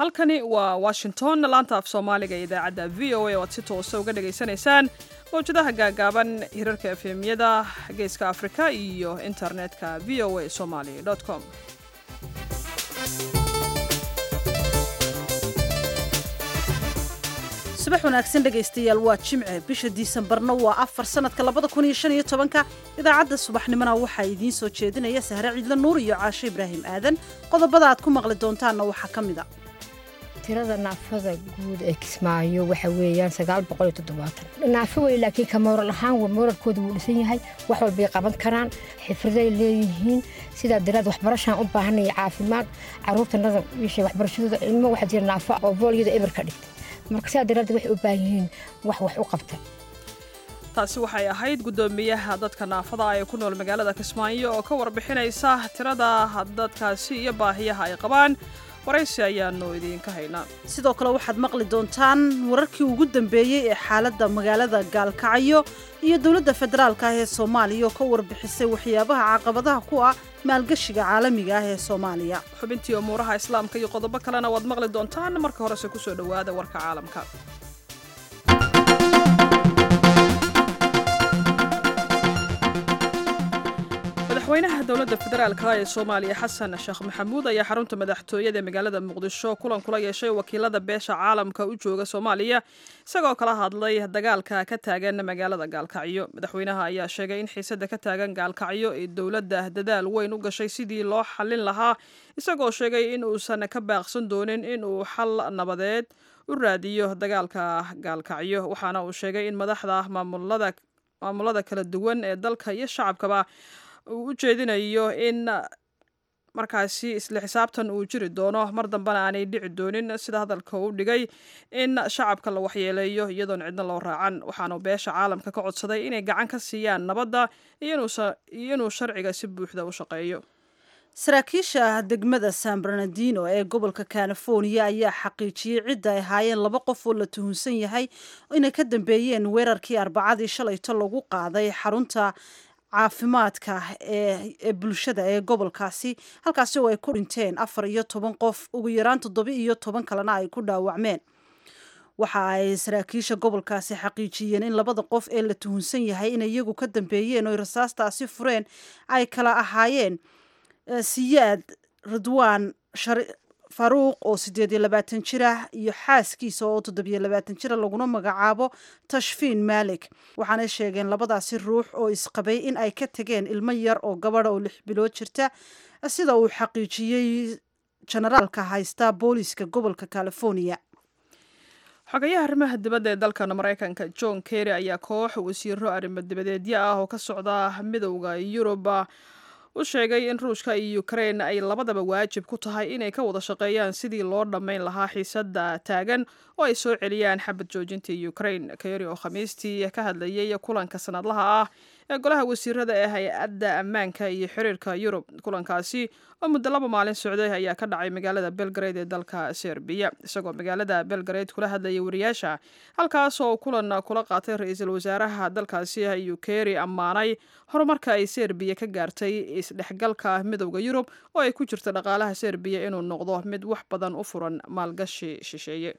halkani waa washington laanta af soomaaliga ee idaacadda v o a oo aad si toosa uga dhagaysanaysaan mawjadaha gaagaaban hirarka efemyada geeska afrika iyo internetka v o a somaly com subax wanaagsan dhegaystayaal waa jimce bisha disembarna waa afar sanadka labada kun iyo shan iyo tobanka idaacadda subaxnimona waxaa idiin soo jeedinaya sahre ciidle nuur iyo caashe ibraahim aadan qodobada aad ku maqli doontaanna waxaa ka mid a tirada naafada guud ee kismaayo waxa weeyaan sagaal boqol iyo toddobaatan naafo wey laakiin ka mooral ahaan mooralkooda wuu dhisan yahay wax walbay qaban karaan xifriday leeyihiin sidaa daraad waxbarashaan u baahanaya caafimaad caruurtanada wiisha waxbarashadooda ilmo waxaa jira naafo oo boolyada eber ka dhigtay marka sidaa daraaddeed waxay u baahan yihiin wax wax u qabta taasi waxay ahayd guddoomiyaha dadka naafada ee ku nool magaalada kismaayo oo ka warbixinaysa tirada dadkaasi iyo baahiyaha ay qabaan waraysi ayaanu idiinka haynaa sidoo kale waxaad maqli doontaan wararkii ugu dambeeyey ee xaaladda magaalada gaalkacyo iyo dowladda federaalka ah ee soomaaliya oo ka warbixisay waxyaabaha caqabadaha ku ah maalgashiga caalamiga ah ee soomaaliya xubintii umuuraha islaamka iyo qodobo kalena waad maqli doontaan marka horese kusoo dhowaada warka caalamka madaxweynaha dowladda federaalka ee soomaaliya xasan sheekh maxamuud ayaa xarunta madaxtooyada ee magaalada muqdisho kulan kula yeeshay wakiilada beesha caalamka u jooga soomaaliya isagoo kala hadlay dagaalka ka taagan magaalada gaalkacyo madaxweynaha ayaa sheegay in xiisada ka taagan gaalkacyo ee dowladda dadaal weyn u gashay sidii loo xallin lahaa isagoo sheegay in uusan ka baaqsan doonin in uu xal nabadeed u raadiyo dagaalka gaalkacyo waxaana uu sheegay in madaxda maamulada maamulada kala duwan ee dalka iyo shacabkaba uu u jeedinayo in markaasi isla xisaabtan uu jiri doono mar dambena aanay dhici doonin sida hadalka u dhigay in shacabka la waxyeeleeyo iyadoon cidna loo raacan waxaanu beesha caalamka ka codsaday inay gacan ka siiyaan nabadda iyo inuu sharciga si buuxda u shaqeeyo saraakiisha degmada san bernardino ee gobolka california ayaa xaqiijiyey cidda ay ahaayeen laba qof oo la tuhunsan yahay inay ka dambeeyeen weerarkii arbacadii shalayto lagu qaaday xarunta caafimaadka ee bulshada ee gobolkaasi halkaasi oo ay ku dhinteen afar iyo toban qof ugu yaraan toddoba iyo toban kalena ay ku dhaawacmeen waxa ay saraakiisha gobolkaasi xaqiijiyeen in labada qof ee la tuhunsan yahay inay iyagu ka dambeeyeen oo rasaastaasi fureen ay kala ahaayeen siyaad ridwaan faruuq oo siddeed iyo labaatan jir ah iyo xaaskiisa oo toddobiyo labaatan jira laguna magacaabo tashfiin maalik waxaanay sheegeen labadaasi ruux oo isqabay in ay ka tegeen ilmo yar oo gabadha oo lix bilood jirta sida uu xaqiijiyey jenaraalka haysta booliiska gobolka california xogayaha arrimaha dibadda ee dalkan maraykanka john kerry ayaa koox wasiiro arrimo dibadeedyo ah oo ka socda midowda yuruba u sheegay in ruushka iyo ukrain ay labadaba waajib ku tahay inay ka wada shaqeeyaan sidii loo dhammayn lahaa xiisada taagan oo ay soo celiyaan xabad joojinta ukrain keri oo khamiistii ka hadlayay kulanka sanadlaha ah ee golaha wasiirada ee hay-adda ammaanka iyo xiriirka yurub kulankaasi oo muddo laba maalin socday ayaa ka dhacay magaalada belgrade ee dalka serbiya isagoo magaalada belgrade kula hadlayay wariyaasha halkaas oo kulan kula qaatay ra-iisul wasaaraha dalkaasi ayuu keri ammaanay horumarka ay serbiya ka gaartay isdhexgalka midowda yurub oo ay ku jirto dhaqaalaha serbiya inuu noqdo mid wax badan u furan maalgashi shisheeye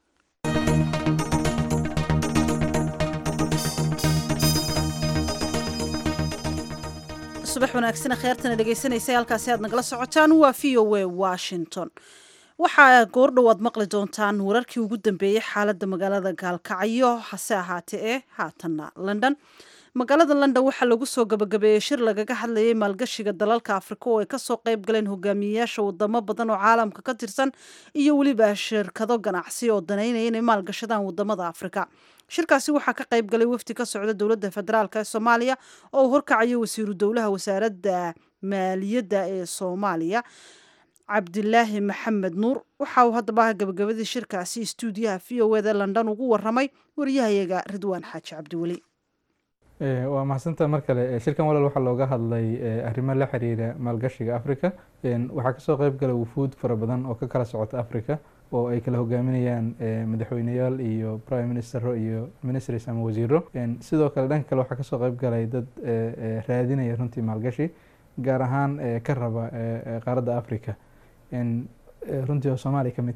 subax wanaagsana kheertana dhegaysanaysa halkaasi aad nagala socotaan waa v o a washington waxaa goordhow aad maqli doontaan wararkii ugu dambeeyey xaaladda magaalada gaalkacyo hase ahaatee ee haatanna london magaalada london waxaa lagu soo gabagabeeyey shir lagaga hadlayay maalgashiga dalalka afrika oo ay kasoo qayb galeen hogaamiyeyaasha wadamo badan oo caalamka ka tirsan iyo weliba shirkado ganacsi oo danaynaya inay maalgashadaan wadamada afrika shirkaasi waxaa ka qayb galay wafdi ka socda dowladda federaalk ee soomaaliya oo uu horkacayo wasiiru dowlaha wasaaradda maaliyadda ee soomaaliya cabdilaahi maxamed nuur waxa uu haddaba gabagabadii shirkaasi stuudiyaha v o eda london ugu waramay wariyahayaga ridwaan xaaji cabdiweli waa mahadsantaa mar kale shirkan walaal waxaa looga hadlay arrimo la xiriira maalgashiga africa waxaa kasoo qeyb gala wufuud fara badan oo ka kala socota africa oo ay kala hogaaminayaan madaxweyneyaal iyo prime ministero iyo ministries ama wasiiro sidoo kale dhanka kale waxaa kasoo qeyb galay dad raadinaya runtii maalgashi gaar ahaan ka raba qaaradda africa runtii oo soomaaliya ka mid tahay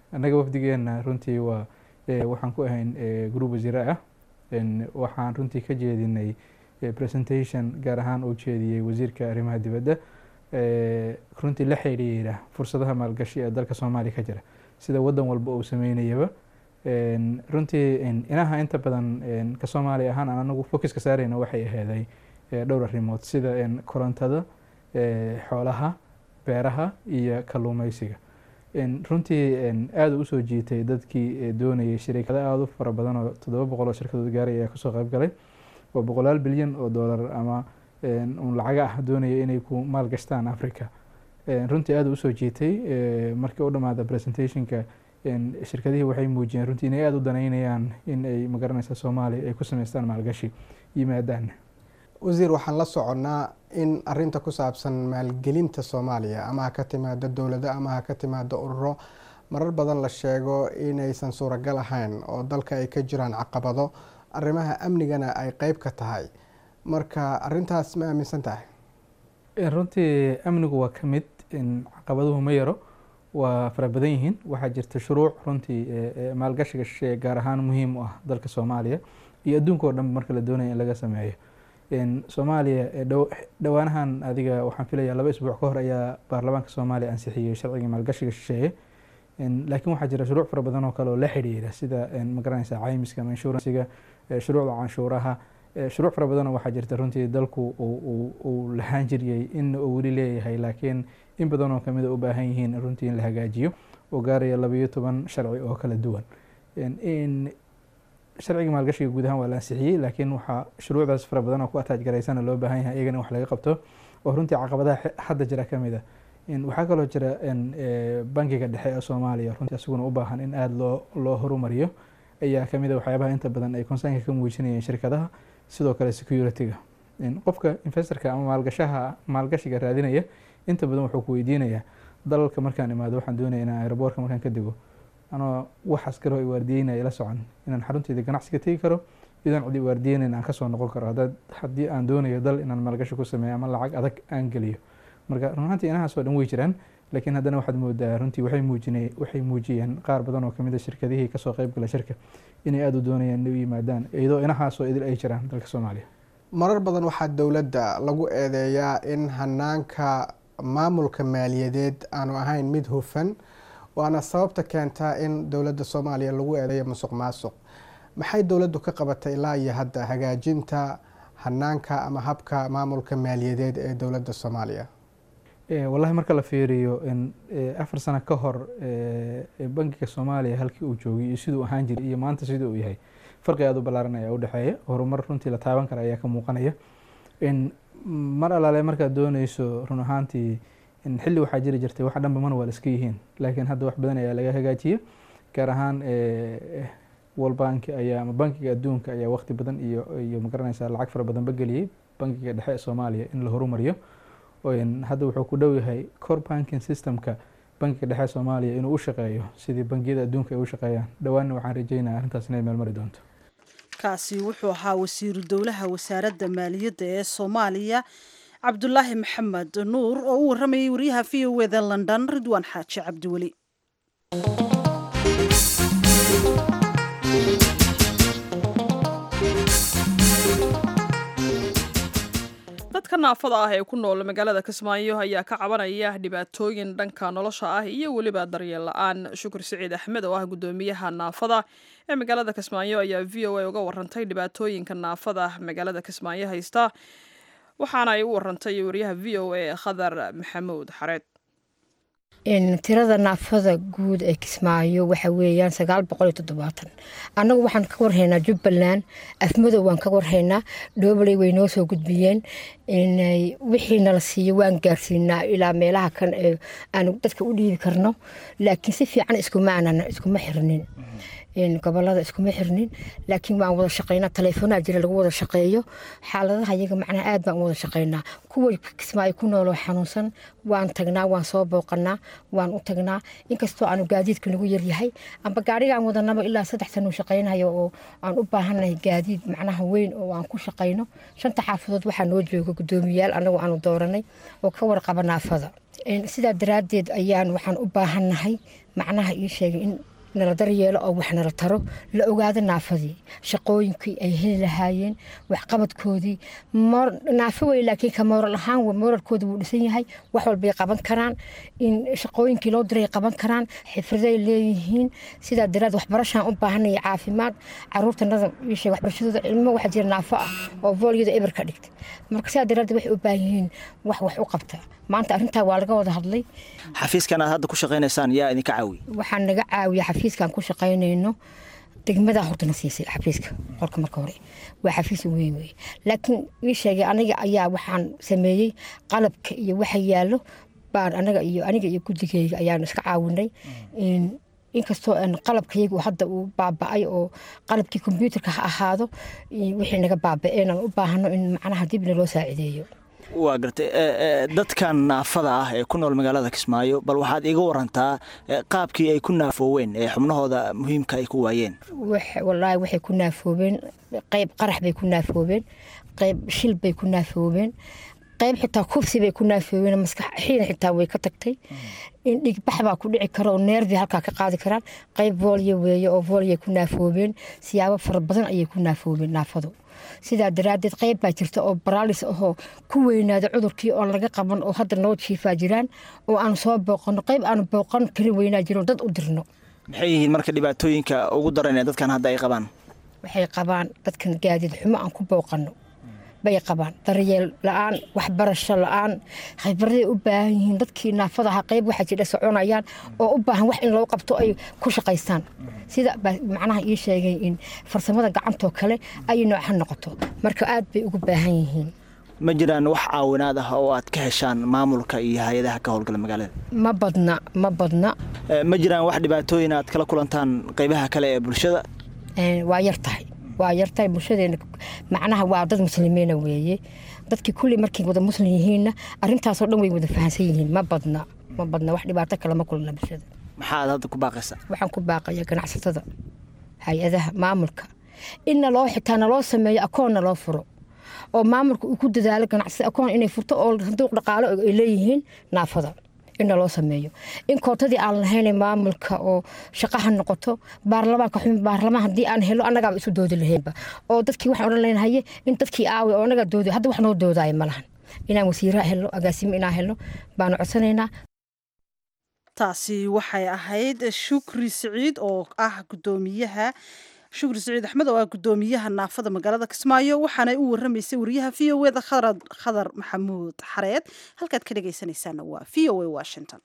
annaga wafdigeena runtii waa waxaan ku ahayn group wasiire ah waxaan runtii ka jeedinay presentation gaar ahaan uu jeediyey wasiirka arrimaha dibadda runtii la xidhiira fursadaha maalgashi ee dalka soomaaliya ka jira sida waddan walba uu sameynayaba runtii inaha inta badan ka soomaaliya ahaan aan anagu focuska saarayna waxay aheeday dhowr arrimood sida korontada xoolaha beeraha iyo kalluumeysiga runtii aada u usoo jiitay dadkii doonayay shirikado aada u fara badan oo toddoba boqol oo shirkadood gaaray ayaa kasoo qayb galay oo boqolaal bilyan oo dollar ama un lacaga ah doonaya inay ku maalgashtaan africa runtii aada usoo jiitay markii u dhamaada presentationka shirkadihii waxay muujiyeen runtii inay aada u danaynayaan in ay magaranaysa soomaaliya ay ku sameystaan maalgashi yimaadaan wasiir waxaan la soconnaa in arinta ku saabsan maalgelinta soomaaliya ama ha ka timaado dowlado ama ha ka timaado ururo marar badan la sheego inaysan suuragal ahayn oo dalka ay ka jiraan caqabado arrimaha amnigana ay qeyb ka tahay marka arintaas ma aaminsan tahay runtii amnigu waa ka mid caqabaduhu ma yaro waa fara badan yihiin waxaa jirta shuruuc runtii maalgashiga shisheeye gaar ahaan muhiim u ah dalka soomaaliya iyo adduunka oo dhan marka la doonaya in laga sameeyo soomaaliya dhowaanahan adiga waxaan filaya laba isbuuc ka hor ayaa baarlamaanka soomaaliya ansixiyey sharciga maalgashiga shisheeye laakiin waxaa jira shuruuc fara badan oo kale oo la xidhiira sida magaranaysa caymiska ama inshuransiga shuruucda canshuuraha shuruuc fara badanoo waxaa jirta runtii dalku uu lahaan jiriyey in uu weli leeyahay laakiin in badan oo kamida u baahan yihiin runtii in la hagaajiyo oo gaaraya labayo toban sharci oo kala duwan sharciga maalgashiga guud ahaan waa la ansixiyey laakiin waxaa shuruucdaas fara badan oo ku ataaj garaysana loo baahan yahay iyagana wax laga qabto oo runtii caqabadaha hadda jira kamid a waxaa kaloo jira bankiga dhexe ee soomaaliya runtii isaguna u baahan in aada loo loo horumariyo ayaa kamid a waxyaabaha inta badan ay concernka ka muujinayeen shirkadaha sidoo kale security-ga qofka investorka ama maalgashaha maalgashiga raadinaya inta badan wuxuu ku weydiinayaa dalalka markaan imaado waxaan doonaya inaan aeroboortka markaan ka dego anoo waxaas karo ay waardiyeynaya la socon inaan xarunteyda ganacsiga tegi karo idan cidi waardiyeynayn aan kasoo noqon karo haddaad haddii aan doonayo dal inaan maalgashi ku sameeyo ama lacag adag aan geliyo marka run ahaantii inahaasoo dhan way jiraan laakiin haddana waxaad moodaa runtii waxay muujinay waxay muujiyeen qaar badan oo kamid a shirkadihii kasoo qayb gala shirka inay aada u doonayaan inay u yimaadaan iyadoo inahaasoo idil ay jiraan dalka soomaaliya marar badan waxaa dowladda lagu eedeeyaa in hanaanka maamulka maaliyadeed aanu ahayn mid hufan waana sababta keentaa in dowladda soomaaliya lagu eedeeyo musuq maasuq maxay dowladdu ka qabatay ilaa iyo hadda hagaajinta hanaanka ama habka maamulka maaliyadeed ee dowladda soomaaliya wallahi marka la fiiriyo afar sano ka hor bankiga soomaaliya halkii uu joogay iyo siduu ahaan jiray iyo maanta siduu uu yahay farqi aada u ballaaran ayaa u dhexeeya horumar runtii la taaban kara ayaa ka muuqanaya mar alaale markaad dooneyso run ahaantii xilli waxaa jiri jirtay wax dhanba mana waa la iska yihiin laakiin hadda wax badan ayaa laga hagaajiya gaar ahaan world bank ayaa ama bankiga adduunka ayaa waqti badan iyo iyo magaranaysa lacag fara badan ba geliyey bankiga dhexe ee soomaaliya in la horumariyo hadda wuxuu ku dhow yahay core banking systemka bankiga dhexe ee soomaaliya inuu u shaqeeyo sidii bangiyada adduunka ay u shaqeeyaan dhowaanna waxaan rajeynaya arrintaas inay meelmari doonto kaasi wuxuu ahaa wasiiru dowlaha wasaaradda maaliyadda ee soomaaliya cabdulaahi maxamed nuur oo u waramayay wariyaha v o eda london ridwaan xaaji cabdiweli dadka naafada ah ee ku nool magaalada kismaayo ayaa ka cabanaya dhibaatooyin dhanka nolosha ah iyo weliba daryeel la-aan shukur siciid axmed oo ah guddoomiyaha naafada ee magaalada kismaayo ayaa v o a uga warantay dhibaatooyinka naafada magaalada kismaayo haysta waxaana ay u warantay wariyaha v o a khadar maxamuud xareed tirada naafada guud ee kismaayo waxa weeyaan sagaal boqol iyo toddobaatan annagu waxaan ka warhaynaa jubbaland afmadow waan ka warhaynaa dhobley way noo soo gudbiyeen wixii nala siiyo waan gaarsiinaa ilaa meelaha kan ee aanu dadka u dhiibi karno laakiin si fiican iskuma xirnin gobolada iskuma xirnin laakiin waan wada shaqeynaa taleefoonaa jira lagu wada shaqeeyo xaaladaha iyaga macnaha aad baan u wada shaqeynaa kuwa kismaayo ku nooloo xanuunsan waan tagnaa waan soo booqanaa waan u tagnaa inkastoo aanu gaadiidka nagu yaryahay amba gaariga aan wadanaba ilaa saddex sano shaqeynayo oo aan u baahannahay gaadiid macnaha weyn oo aan ku shaqeyno shanta xaafadood waxaa noo jooga guddoomiyaal anagu aanu dooranay oo ka warqaba naafada sidaa daraaddeed ayaan waxaan u baahannahay macnaha ii sheegay in nala daryeelo oo wax nala taro la ogaado naafadii shaqooyinkii ay heli lahaayeen waxqabadkoodii naafo wey laakiin ka mooral ahaan mooralkooda wuu dhisan yahay wax walbay qaban karaan in shaqooyinkii loo diray qaban karaan xifriday leeyihiin sidaa daraad waxbarashaan u baahanaya caafimaad caruurtanada ishe waxbarashadooda cilmo waxaa jira naafo ah oo vooliyada eber ka dhigta marka sidaa daraaddeed waxay u baahan yihiin wax wax u qabta maanta arrintaa waa laga wada hadlay xafiiskan aad hadda ku shaqaynaysaan yaa idinka caawiya waxaa naga caawiya xafiiskan ku shaqaynayno degmadaa hortana siisay xafiiska qolka marka hore waa xafiis weyn wey laakiin ii sheegay aniga ayaa waxaan sameeyey qalabka iyo waxa yaallo baan anaga iyo aniga iyo guddigeyga ayaanu iska caawinay inkastoo qalabkayagu hadda uu baaba-ay oo qalabkii kombyuutarka ha ahaado wixii naga baaba-een aan u baahano in macnaha dibna loo saacideeyo waa gartay dadkan naafada ah ee ku nool magaalada kismaayo bal waxaad iga warantaa qaabkii ay ku naafooween ee xubnahooda muhiimka ay ku waayeen walaahi waxay ku naafoobeen qayb qarax bay ku naafoobeen qayb shil bay ku naafoobeen qayb xitaa kufsi bay ku naafoobeen maskaxiina xitaa way ka tagtay dhigbax baa ku dhici kara oo neerbii halkaa ka qaadi karaan qayb voolya weeye oo voolya ku naafoobeen siyaabo fara badan ayay ku naafoobeen naafadu sidaa daraaddeed qayb baa jirta oo baraalis ahoo ku weynaada cudurkii oon laga qaban oo hadda noo jiifaa jiraan oo aanu soo booqano qayb aanu booqan karin weynaa jiro dad u dirno maxay yihiin marka dhibaatooyinka ugu daran ee dadkan hadda ay qabaan waxay qabaan dadkan gaadiid xumo aan ku booqano bay qabaan daryeel la-aan waxbarasho la-aan khibraday u baahan yihiin dadkii naafada ahaa qayb waxaa jidha soconayaan oo u baahan wax in loo qabto ay ku shaqaystaan sida macnaha ii sheegay in farsamada gacantoo kale ay nooc ha noqoto marka aad bay ugu baahan yihiin ma jiraan wax caawinaad ah oo aad ka heshaan maamulka iyo hay-adaha ka howlgala magaalada ma badna ma badna ma jiraan wax dhibaatooyin aad kala kulantaan qaybaha kale ee bulshada waa yar tahay waa yartahay bulshadeena macnaha waa dad muslimiina weeye dadkii kulli markay wada muslim yihiinna arintaasoo dhan way wada fahansan yihiin ma badna ma badna wax dhibaato kale ma kulna bulshada maxaad hadda ku baaqaysaa waxaan ku baaqaya ganacsatada hay-adaha maamulka in naloo xitaa naloo sameeyo akoon naloo furo oo maamulka uu ku dadaalo ganacsada akoon inay furto oo sanduuq dhaqaalo ay leeyihiin naafada in loo sameeyo in kootadii aan lahayn maamulka oo shaqaha noqoto baarlamaanka xubin baarlamaan haddii aan helo annagaaba isu doodi lahaynba oo dadkii waxaan odhan lahayn haye in dadkii aawi oo annaga doodi hadda wax noo doodaayo ma lahan inaan wasiiraha helno agaasimo inaan helno baanu codsanaynaa taasi waxay ahayd shukri siciid oo ah gudoomiyaha shukri siciid axmed oo ah gudoomiyaha naafada magaalada kismaayo waxaanay u waramaysay wariyaha v o eda khadar maxamuud xareed halkaad ka dhegaysanaysaana waa v o a washington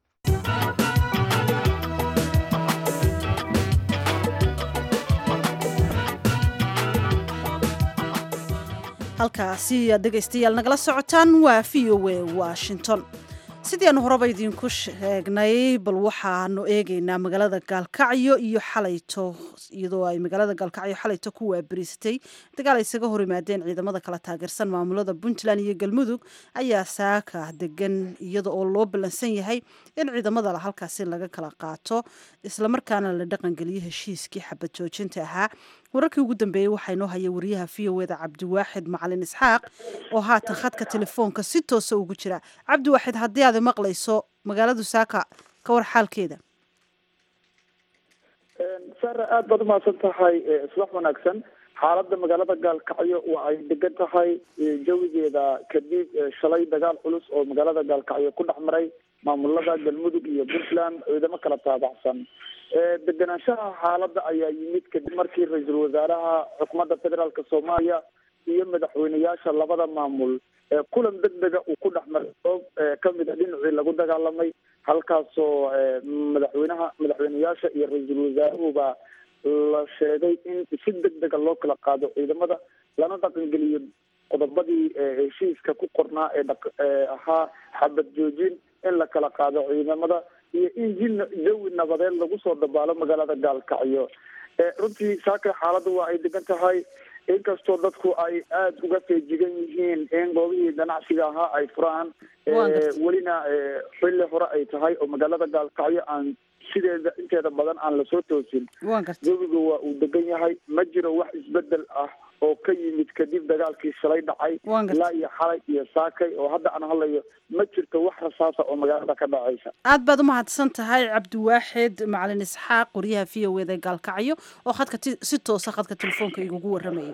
halkaasi aad dhegaystayaal nagala socotaan waa v o a washington sidii aanu horeba idiinku sheegnay bal waxaanu eegaynaa magaalada gaalkacyo iyo xalayto iyadoo ay magaalada gaalkacyo xalayto ku waabariisatay dagaal ay isaga hor yimaadeen ciidamada kala taageersan maamulada puntland iyo galmudug ayaa saaka degan iyada oo loo ballansan yahay in ciidamada halkaasi laga kala qaato islamarkaana la dhaqangeliyo heshiiskii xabad joojinta ahaa wararkii ugu dambeeyey waxaa inoo haya wariyaha v o eda cabdiwaaxid macalin isxaaq oo haatan khadka telefoonka si toosa ugu jira cabdiwaaxid haddii aad maqlayso magaaladu saaka ka war xaalkeeda sare aada baad umahadsan tahay subax wanaagsan xaaladda magaalada gaalkacyo waa ay degan tahay jawigeeda kadib shalay dagaal culus oo magaalada gaalkacyo ku dhex maray maamulada galmudug iyo puntland ciidamo kala taabacsan degenaanshaha xaaladda ayaa yimid kadib markii ra-iisul wasaaraha xukuumadda federaalk soomaaliya iyo madaxweyneyaasha labada maamul kulan deg dega uu ku dhex maray oob kamid a dhinacii lagu dagaalamay halkaasoo madaxweynaha madaxweyneyaasha iyo ra-iisul wasaaruhuba la sheegay in si deg dega loo kala qaado ciidamada lana dhaqangeliyo qodobadii heshiiska ku qornaa ee dha ahaa xabad joojin in la kala qaado ciidamada iyo in ji jawi nabadeed lagu soo dabaalo magaalada gaalkacyo runtii saaka xaaladda waa ay degan tahay inkastoo dadku ay aada uga feejigan yihiin in goobihii ganacsiga ahaa ay furaan welina xilli hore ay tahay oo magaalada gaalkacyo aan sideeda inteeda badan aan lasoo toosin jawiga waa uu degan yahay ma jiro wax isbedel ah oo ka yimid kadib dagaalkii shalay dhacay Waan gartay. ilaa iyo xalay iyo saakay oo hadda aan hadlayo ma jirto wax rasaasa oo magaalada ka dhacaysa aad baad u mahadsan tahay cabdiwaaxid macalin isxaaq qoryaha v o eda gaalkacyo oo khadka ti- si toosa khadka telefoonka igugu waramayay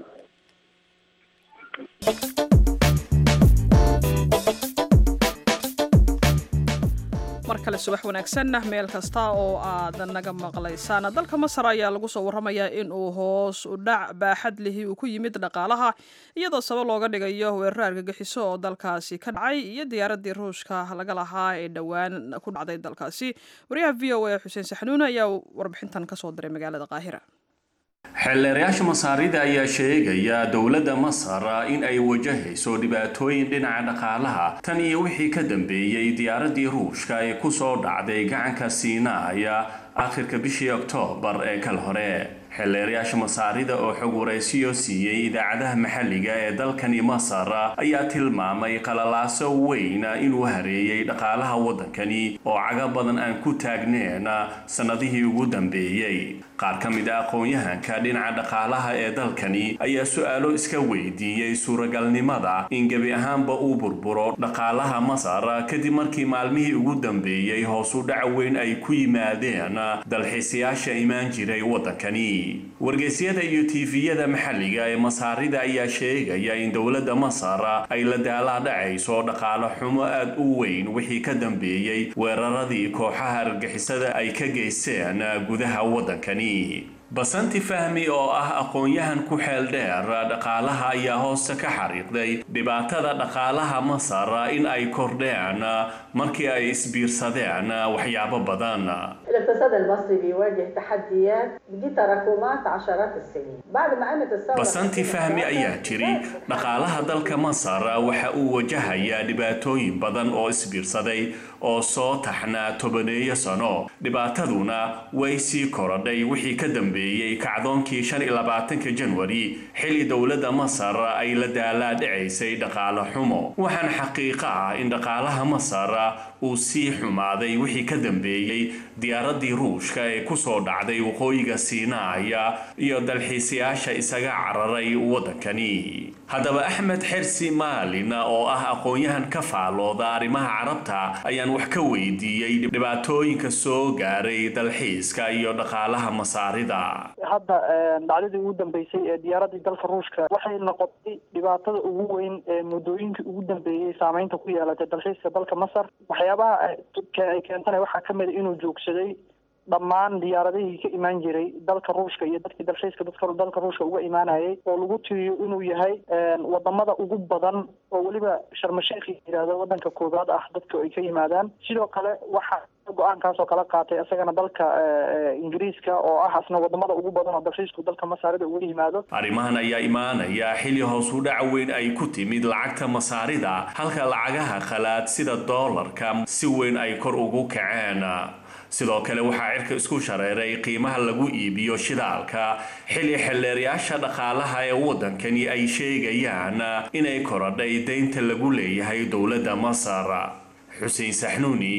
mar kale subax wanaagsanna meel kasta oo aad naga maqlaysaan dalka masar ayaa lagu soo waramayaa in uu hoos u dhac baaxad lihi uu ku yimid dhaqaalaha iyadoo sabab looga dhigayo weerar argagixiso oo dalkaasi ka dhacay iyo diyaaradii ruushka laga lahaa ee dhowaan ku dhacday dalkaasi wariyaha v o a xuseen saxnuune ayaa warbixintan kasoo diray magaalada qaahira xeelleerayaasha masaarida ayaa sheegaya dowladda masar in ay wajahayso dhibaatooyin dhinaca dhaqaalaha tan iyo wixii ka dambeeyey diyaaradii ruushka ee kusoo dhacday gacanka siinaaya akhirka bishii oktoobar ee kal hore xeelleerayaasha masaarida oo xog waraysiyo siiyey idaacadaha maxalliga ee dalkani masar ayaa tilmaamay qalalaaso weyn inuu hareeyey dhaqaalaha waddankani oo caga badan aan ku taagneen sannadihii ugu dambeeyey qaar ka mid a aqoon-yahanka dhinaca dhaqaalaha ee dalkani ayaa su-aalo iska weydiiyey suuragalnimada in gebi ahaanba uu burburo dhaqaalaha masar kadib markii maalmihii ugu dambeeyey hoos u dhac weyn ay ku yimaadeen dalxiisayaasha imaan jiray waddankani wargeysyada iyo tiifiyada maxalliga ee masaarida ayaa sheegaya in dowladda masar ay la daalaa dhacayso dhaqaalo xumo aad u weyn wixii ka dambeeyey weeraradii kooxaha argixisada ay ka geysteen gudaha waddankani basanti fahmi oo ah aqoon-yahan ku xeel dheer dhaqaalaha ayaa hoosta ka xariiqday dhibaatada dhaqaalaha masar in ay kordheen markii ay isbiirsadeen waxyaabo badan الاقتصاد المصري بيواجه تحديات دي تراكمات عشرات السنين بعد ما قامت الثوره basanti fahmi ayaa jiri dhaqaalaha dalka masar waxa uu wajahayaa dhibaatooyin badan oo isbiirsaday oo soo taxnaa tobaneeyo sano dhibaataduna way sii korodhay wixii ka dambeeyey kacdoonkii shan iyo labaatanka janwari xilli dowladda masar ay la daalaa dhicaysay dhaqaalo xumo waxaan xaqiiqo ah in dhaqaalaha masar uu sii xumaaday wixii ka dambeeyey diyaaradii ruushka ee kusoo dhacday waqooyiga siinaaya iyo dalxiisayaasha isaga cararay waddankani haddaba axmed xersi maalin oo ah aqoon-yahan ka faalooda arrimaha carabta ayaan wax ka weydiiyey dhibaatooyinka soo gaaray dalxiiska iyo dhaqaalaha masaarida hadda dhacdadii ugu dambeysay ee diyaaradii dalka ruushka waxay noqotay dhibaatada ugu weyn ee muddooyinkii ugu dambeeyey saameynta ku yeelatay dalxiiska dalka masar waxyaabaha ay keentana waxaa kamid a inuu joogsaday dhammaan diyaaradihii ka imaan jiray dalka ruushka iyo dadkii dalxiiska dadka dalka ruushka uga imaanayay oo lagu tiriyo inuu yahay wadamada ugu badan oo weliba sharmasheekh yihahdo wadanka koobaad ah dadka ay ka yimaadaan sidoo kale waxaa go-aankaas oo kala qaatay isagana dalka ingiriiska oo ah asna wadamada ugu badan oo dalxiisku dalka masaarida uga yimaado arrimahan ayaa imaanaya xilli hoos u dhac weyn ay ku timid lacagta masaarida halka lacagaha khalaad sida doolarka si weyn ay kor ugu kaceen sidoo kale waxaa cirka isku shareeray qiimaha lagu iibiyo shidaalka xilli xelleerayaasha dhaqaalaha ee waddankani ay sheegayaan inay korodhay deynta lagu leeyahay dowladda masar xuseen saxnuuni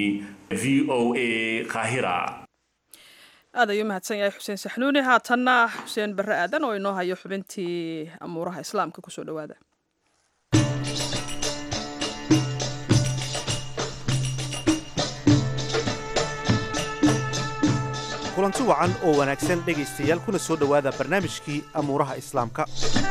v o a qaahira aad ayuu mahadsan yahay xuseen saxnuuni haatanna xuseen barre aadan oo inoo hayo xubintii amuuraha islaamka kusoo dhowaada kulanti wacan oo wanaagsan dhegaystayaal kuna soo dhowaada barnaamijkii amuuraha islaamka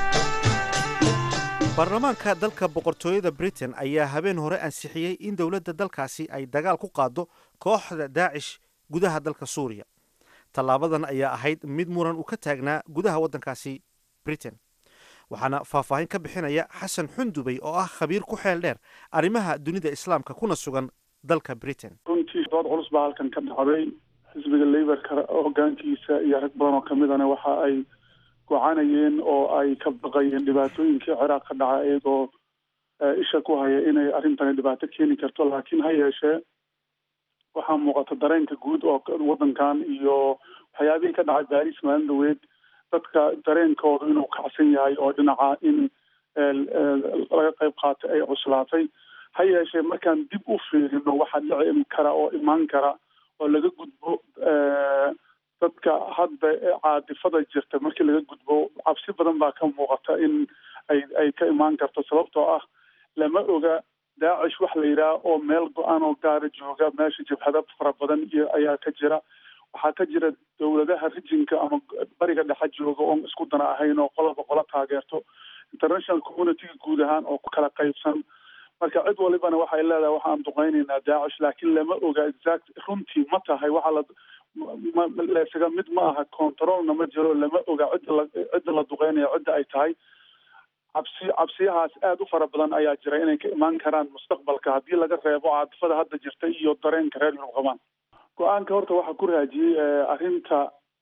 baarlamaanka dalka boqortooyada britain ayaa habeen hore ansixiyey in dowladda dalkaasi ay dagaal ku qaaddo kooxda daacish gudaha dalka suuriya tallaabadan ayaa ahayd mid muran uu ka taagnaa gudaha waddankaasi britain waxaana faahfaahin ka bixinaya xasan xundubey oo ah khabiir ku xeel dheer arrimaha dunida islaamka kuna sugan dalka britain runtii dood culus baa halkan ka dhacday xisbiga laborka hogaankiisa iyo rag badan oo kamidana waxa ay gocanayeen oo ay ka baqayeen dhibaatooyinkii ciraaq ka dhaca iyagoo isha ku haya inay arrintani dhibaato keeni karto laakiin ha yeeshee waxaa muuqata dareenka guud oo waddankan iyo waxyaabihii ka dhacay baris maalin dhaweed dadka dareenkooda inuu kacsan yahay oo dhinaca in laga qayb qaatay ay cuslaatay ha yeeshee markaan dib u fiirino waxaa dhici kara oo imaan kara oo laga gudbo dadka hadda caadifada jirta markii laga gudbo cabsi badan baa ka muuqata in ay ay ka imaan karto sababtoo ah lama oga daacish wax la yidhaha oo meel go-aan oo gaara jooga meesha jabhada fara badan iyo ayaa ka jira waxaa ka jira dowladaha rijinka ama bariga dhexe jooga oon isku dana ahayn oo qolaba qola taageerto international communityga guud ahaan oo ku kala qaybsan marka cid walibana waxay leedahay waxaan duqeynaynaa daacish laakiin lama oga exact runtii ma tahay waxa la laysaga mid ma aha controlna ma jiro lama oga cidda la cidda la duqeynaya cidda ay tahay cabsi cabsiyahaas aada u fara badan ayaa jira inay ka imaan karaan mustaqbalka haddii laga reebo caadifada hadda jirta iyo dareenka reer yurub qabaan go-aanka horta waxaa ku raajiyey arrinta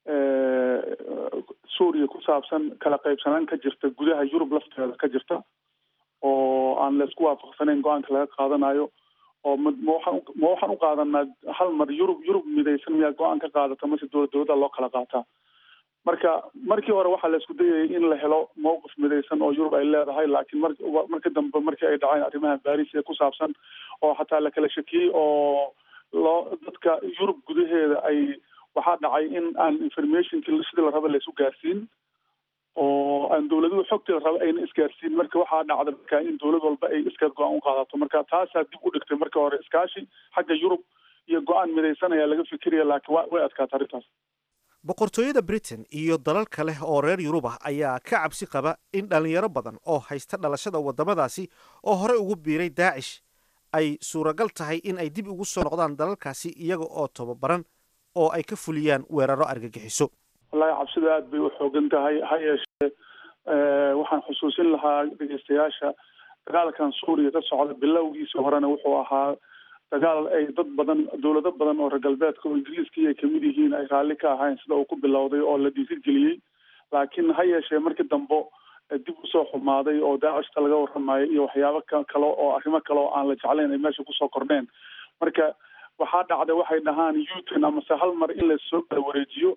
suuriya ku saabsan kala qaybsanaan ka jirta gudaha yurub lafteeda ka jirta oo aan laysku waafaqsanayn go-aanka laga qaadanayo oo ma ma waxaan ma waxaan u qaadanaa hal mar yurub yurub midaysan miyaa go-aan ka qaadata mase dowlad dowladda loo kala qaataa marka markii hore waxaa la isku dayayay in la helo mowqif midaysan oo yurub ay leedahay laakiin mar marka dambe markii ay dhaceen arrimaha baris ee ku saabsan oo xataa la kala shakiyey oo loo dadka yurub gudaheeda ay waxaa dhacay in aan informationkii sidii la raba laysu gaarsiin oo aan dowladuhu xogtii la raba ayna isgaarsiin marka waxaa dhacda marka in dowlad walba ay iskaad go-aan u qaadato marka taasaa dib u dhigtay marka hore iskaashi xagga yurub iyo go-aan midaysan ayaa laga fikiraya laakiin wa way adkaata arrintaas boqortooyada britain iyo dalal kale oo reer yurub ah ayaa ka cabsi qaba in dhallinyaro badan oo haysta dhalashada waddamadaasi oo horey ugu biiray daacish ay suuragal tahay in ay dib ugu soo noqdaan dalalkaasi iyaga oo tababaran oo ay ka fuliyaan weeraro argagixiso wallahi cabsida aada bay u xoogan tahay ha yeeshee waxaan xusuusin lahaa dhegeystayaasha dagaalkan suuriya ka socda bilowgiisa horena wuxuu ahaa dagaal ay dad badan dowlado badan oo reer galbeedka oo ingiriiskii ay kamid yihiin ay raalli ka ahayn sida uu ku bilowday oo la dhiirigeliyey laakiin ha yeeshee markii dambe dib usoo xumaaday oo daacishka laga waramayo iyo waxyaabo kale oo arrimo kale oo aan la jeclayn ay meesha kusoo kordheen marka waxaa dhacday waxay dhahaan uton amase hal mar in lasoo kala wareejiyo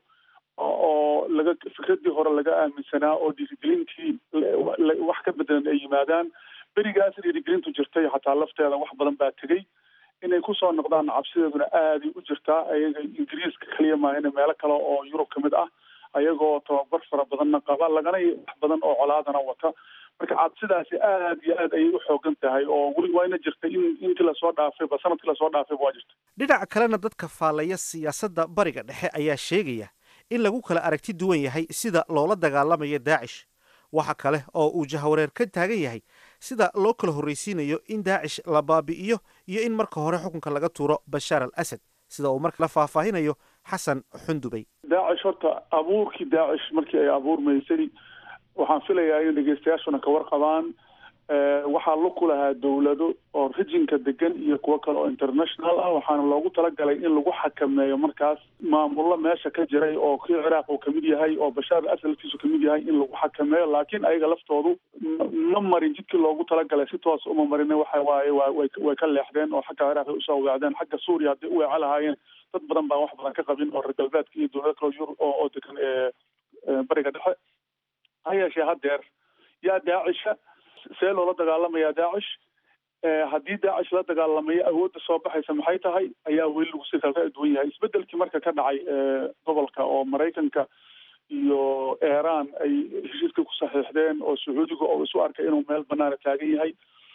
oo laga fikradii hore laga aaminsanaa oo dhiirigelintii wax ka bedelan ay yimaadaan berigaas dhiirigelintu jirtay xataa lafteeda wax badan baa tegey inay kusoo noqdaan cabsideeduna aaday u jirtaa ayaga ingiriiska kaliya maahane meelo kale oo yurub ka mid ah ayagoo tababar fara badanna qaba lagana wax badan oo colaadana wata marka cabsidaasi aad iyo aad ayay u xoogan tahay oo weli waayna jirtay in intii lasoo dhaafayba sanadkii lasoo dhaafayba waa jirta dhinaca kalena dadka faallaya siyaasadda bariga dhexe ayaa sheegaya in lagu kala aragti duwan yahay sida loola dagaalamayo daacish waxa kale oo uu jahawareer ka taagan yahay sida loo kala horraysiinayo in daacish la baabi'iyo iyo in marka hore xukunka laga tuuro bashaar al asad sida uu marka la faahfaahinayo xasan xundubey daacish horta abuurkii daacish markii ay abuurmaysay waxaan filayaa in dhegeystayaashuna ka warqabaan waxaa la ku lahaa dowlado oo rijinka degan iyo kuwo kale oo international ah waxaana loogu talagalay in lagu xakameeyo markaas maamullo meesha ka jiray oo kii ciraaq uu kamid yahay oo bashaar al asad laftiisu kamid yahay in lagu xakameeyo laakiin ayaga laftoodu ma marin jidkii loogu talagalay si toos uma marin waxa waaye way way ka leexdeen oo xagga ciraaq ay usoo weecdeen xagga suuriya hadday u weeco lahaayeen dad badan baan wax badan ka qabin oo reer galbeedka iyo dowlado kale yurub oo oo degan bariga dhexe ha yeeshee haddeer yaa daacisha see loola dagaalamayaa daacish haddii daacish la dagaalamayo awoodda soo baxaysa maxay tahay ayaa weli lagu si kala duwan yahay isbedelkii marka ka dhacay gobolka oo maraykanka iyo iran ay heshiiska ku saxiixdeen oo sacuudiga oo isu arkay inuu meel banaana taagan yahay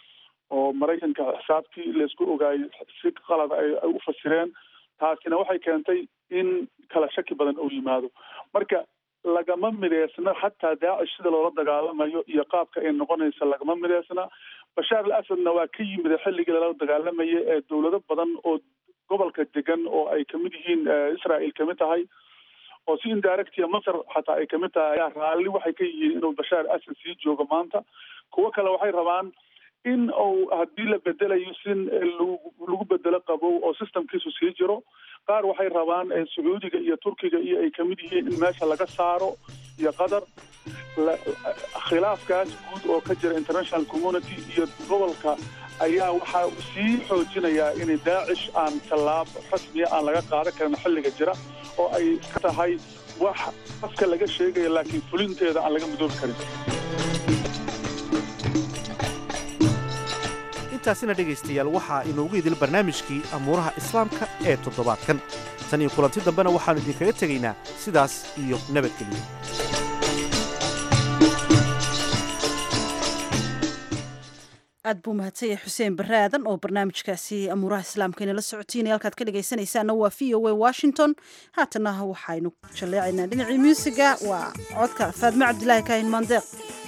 oo maraykanka xisaabtii laysku ogaayay si qalada ay u fasireen taasina waxay keentay in kala shaki badan uu yimaado marka lagama mideysna xataa daacish sida loola dagaalamayo iyo qaabka ay noqonaysa lagama mideysna bashaar al asadna waa ka yimid xilligii lala dagaalamaya ee dowlado badan oo gobolka degan oo ay kamid yihiin israel kamid tahay oo si indirectia masar xataa ay kamid tahay ayaa raalli waxay ka yihiin inuu bashaar al asad sii joogo maanta kuwo kale waxay rabaan in uu haddii la bedelayo si lagu bedelo qabow oo systemkiisu sii jiro qaar waxay rabaan sacuudiga iyo turkiga iyo ay kamid yihiin in meesha laga saaro iyo qatar khilaafkaas guud oo ka jira international community iyo gobolka ayaa waxaa sii xoojinayaa in daacish aan tallaab rasmiya aan laga qaadan karin xilliga jira oo ay ka tahay wax afka laga sheegaya laakiin fulinteeda aan laga midoobi karin intaasina dhegaystayaal waxaa inoogu idil barnaamijkii amuuraha islaamka ee toddobaadkan tan iyo kulanti dambena waxaannu idinkaga tegaynaa sidaas iyo nabadgelyo aad buu mahadsan yahay xuseen barre aadan oo barnaamijkaasi amuuraha islaamka inala socotiinaya halkaad ka dhegaysanaysaana waa v o a washington haatana waxaynu jalleecaynaa dhinacii muusiga waa codka faadme cabdilaahi kaahin maandeeq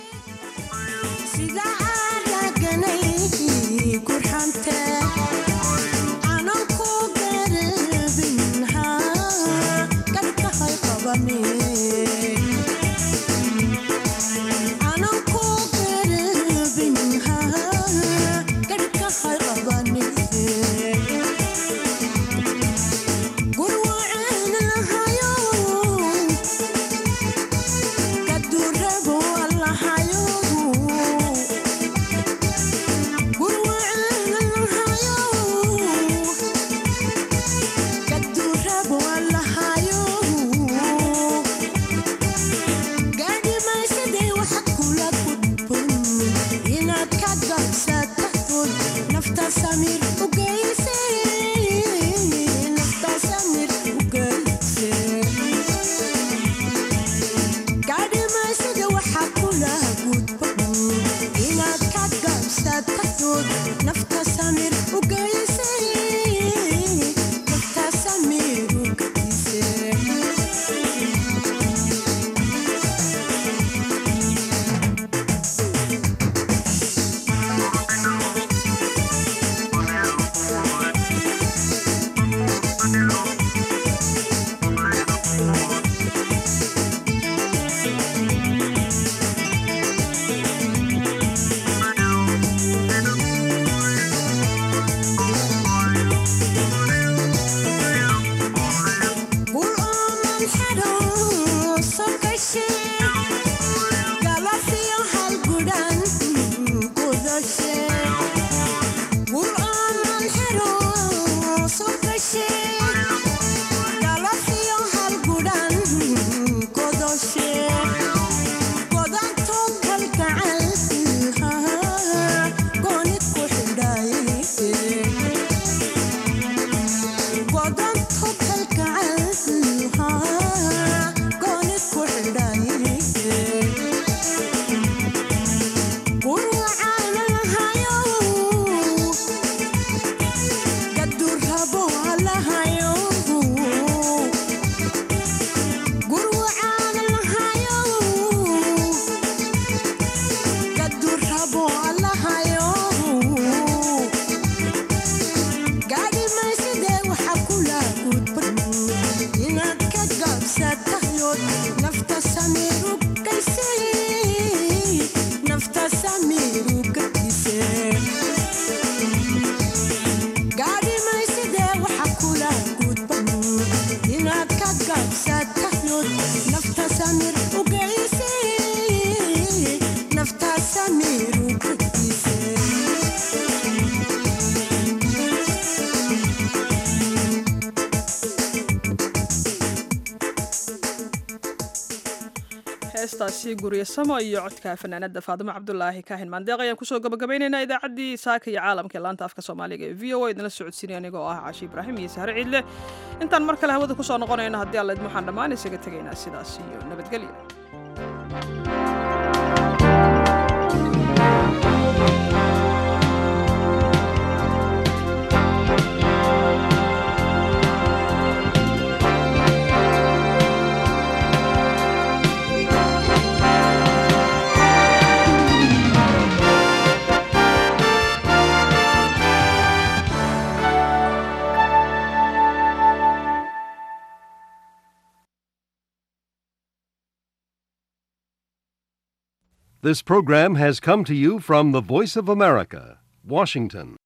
heestaasi gurye samo iyo codka fanaanada faadimo cabdulaahi kaahin maandeeq ayaan kusoo gabagabaynaynaa idaacaddii saaka iyo caalamka ee laanta afka soomaaliga ee v o a idinla socodsiinaya anigoo ah caashi ibraahim iyo sahre ciidle intaan mar kale hawada kusoo noqonayno haddii alla idin waxaan dhammaan isaga tegaynaa sidaas iyo nabadgelyo This program has come to you from the Voice of America, Washington.